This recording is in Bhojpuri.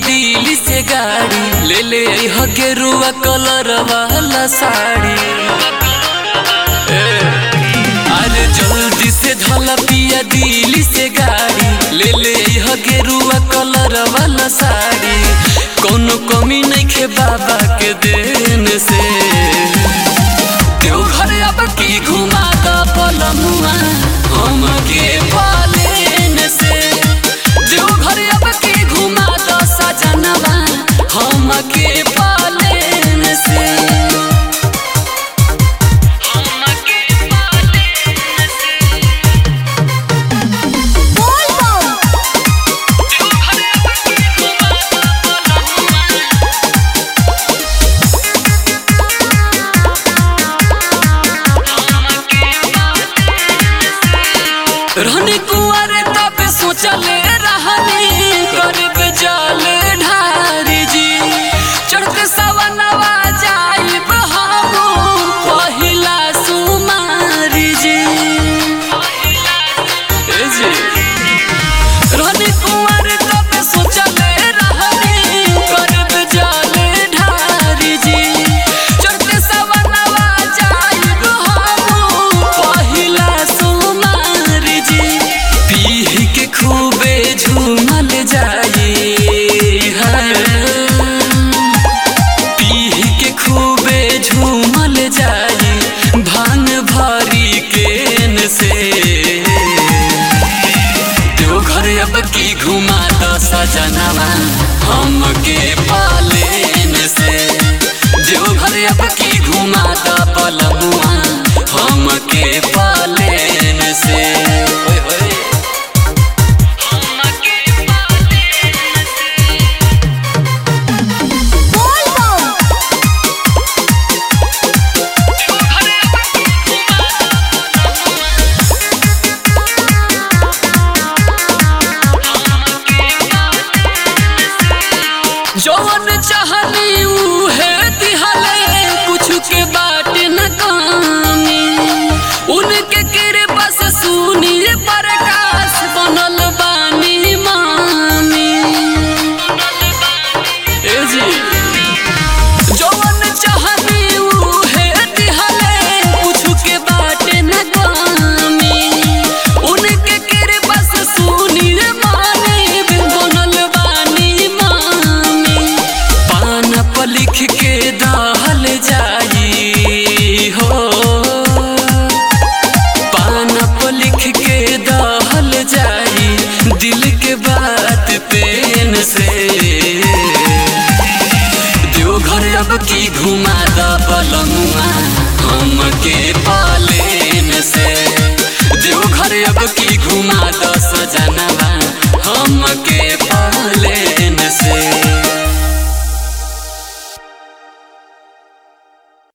दिल्ली से गाड़ी ले ले अइह गेरुआ कलर वाला साड़ी ए, अरे जल्दी से धला पिया दिल्ली से गाड़ी ले ले अइह गेरुआ कलर वाला साड़ी कोनो कमी नहीं खे बाबा के देन से देवघर अब की घुमा द पलमुआ हम के पालेन से देवघर अब की घुमा द सजनवा हम के पालेन से रहनी कुंवर तब सोचले रहनी करब जल ढारी जी चढ़ते सवनवा जाइब हम पहिला सुमारी जी ए जी रहनी कुंवर तब सोचले रहनी करब जल ढारी जी चढ़ते सवनवा जाइब हम पहिला सुमारी जी पीह के खूबे झूमल जाई पीह के खूबे झूमल जाई भांग भरी केन से देवघर अब की घुमा द सजनवा हम के पालेन से देवघर अब की घुमा द पलमुआ हम के पालेन से ओए होए जौन चाहनी उहे दिहल